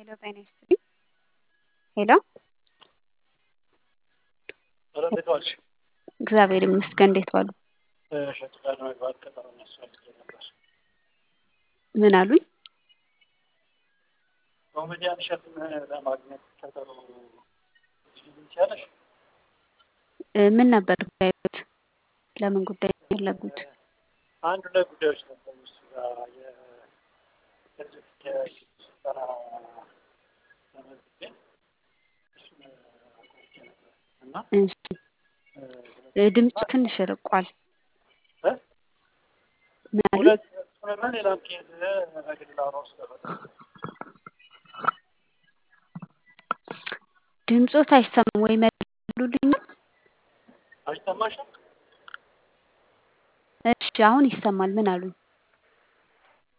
ሄሎ ጤና ይስጥልኝ። ሄሎ ኧረ እንዴት ዋልሽ? እግዚአብሔር ይመስገን። እንዴት ዋሉ? እሸቱ ጋር ለመግባት ቀጠሮ የሚያስፈልግ ነበር። ምን አሉኝ? ኮሜዲያን እሸቱን ለማግኘት ቀጠሮ ትችያለሽ? እ ምን ነበር ጉዳዮት? ለምን ጉዳይ ነው የፈለጉት? አንድ ሁለት ጉዳዮች ነበሩ እሱ ጋር የህዝብ ስልጠና ለመዝገብ እሱን አቋርጬ ነበር እና እሺ እ ድምፁ ትንሽ ርቋል። እ ምን አሉኝ? ሁለት እሱንና ሌላም ኬዝ በግል ላወራው ስለፈለኩ ድምፆት አይሰማም ወይ መልሉልኛል? አይሰማሽም? እሺ አሁን ይሰማል። ምን አሉኝ?